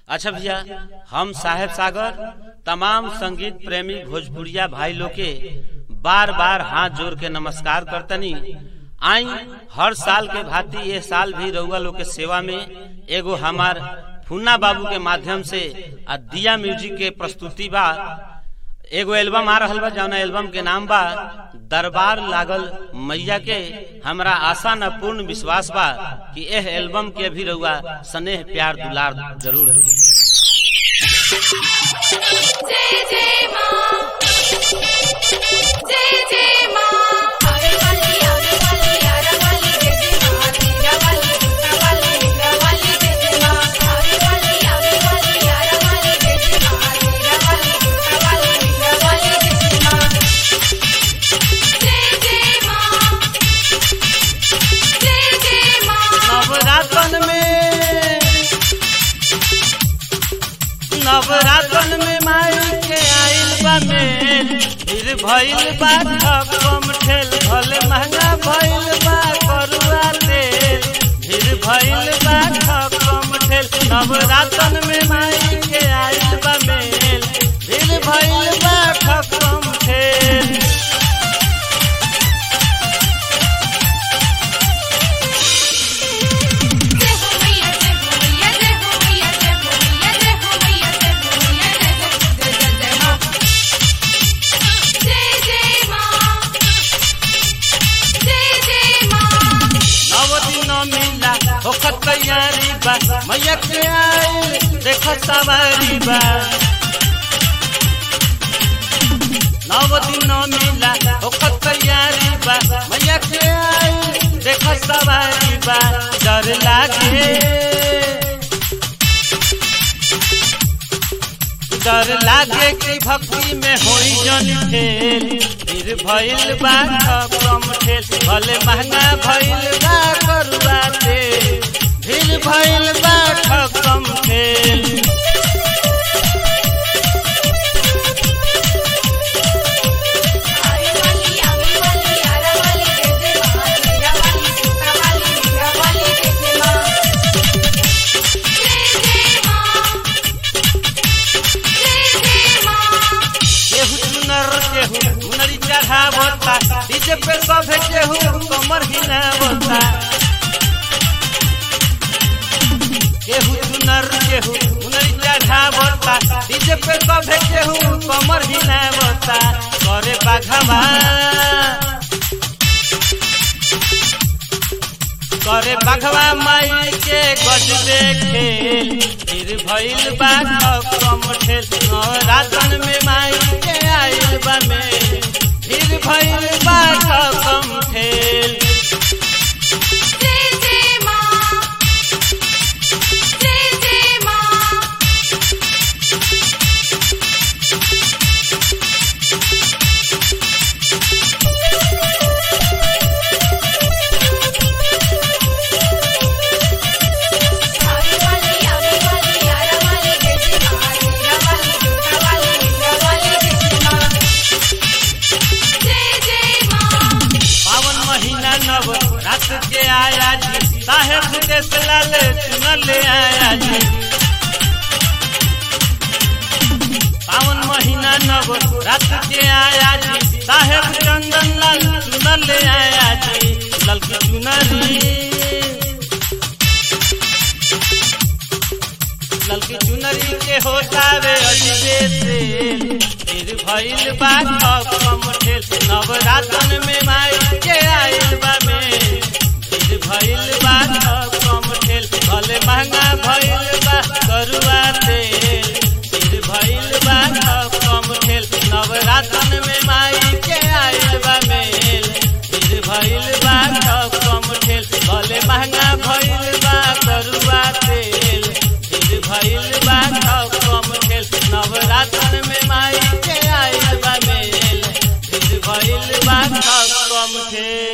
अच्छा भैया हम साहेब सागर तमाम संगीत प्रेमी भोजपुरिया भाई लोग के बार बार हाथ जोड़ के नमस्कार करतनी आई हर साल के भांति ये साल भी रउआ लोग के सेवा में एगो हमार फुन्ना बाबू के माध्यम से आ दिया म्यूजिक के प्रस्तुति बा एगो एल्बम आ रहल बा जौना एल्बम के नाम बा दरबार लागल मैया के हमरा आशा न पूर्ण विश्वास बा कि एह एल्बम के भी रउआ स्नेह प्यार दुलार जरूर दे जय जय माँ जय जय माँ आवे वाली आवे वाली यारा वाली जय जय माँ तेरा वाली दूसरा वाली मेरा वाली जय जय माँ आवे वाली आवे वाली यारा वाली जय जय माँ तेरा वाली दूसरा वाली मेरा वाली जय जय माँ जय जय माँ जय जय माँ नवरातन में नवरातन में माई के आइल बा मेल फिर भइल बा कम ठेल भले महंगा भइल बा करुआ तेल फिर भइल बा कम ठेल नवरातन में माई के आइल बा मेल फिर भइल बा कम ठेल जय हो मैया जय हो मैया जय हो मैया जय हो मैया जय हो मैया जय हो मैया जय हो जय जय जय माँ जय जय माँ जय जय माँ नव दिन मिला होखत तैयारी बा मैया के आइल देख सवारी बा नव दिन मिला होखत तैयारी बा मैया के आइल देख सवारी बा डर लागे डर लागे कि भक्ति में होई जन खेल फिर भइल बा कम ठेल भले महंगा भइल बा करुआ तेल फिर भइल बा कम ठेल आवे वाली आवे वाली यारा वाली जय जय माँ तेरा वाली दूसरा वाली मेरा वाली जय जय माँ जय जय माँ जय जय माँ केहू चुनर केहू हुनरी चढ़ावता डीजे पे सब केहू कमर हिलावता केहू चुनर केहू हुनरी चढ़ावता डीजे पे सब केहू कमर हिलावता करे बाघवा करे बाघवा माई के गजबे खेल फिर भइल बा कम ठेल रातन में माई के आइल बा में फिर भइल बा कम ठेल जय जय माँ जय जय माँ आवे वाली आवे वाली यारा वाली जय जय माँ तेरा वाली दूसरा वाली मेरा वाली जय जय माँ जय जय माँ पावन महीना नव रात के आया जी साहेब देश लाल चुनल आया जी पावन महीना नव रात के आया जी साहेब चंदन लाल चुनल आया जी ललकी चुनरी ललकी चुनरी के होतावे अजबे से फिर भइल बा कम ठेल नवरातन में माई के आइल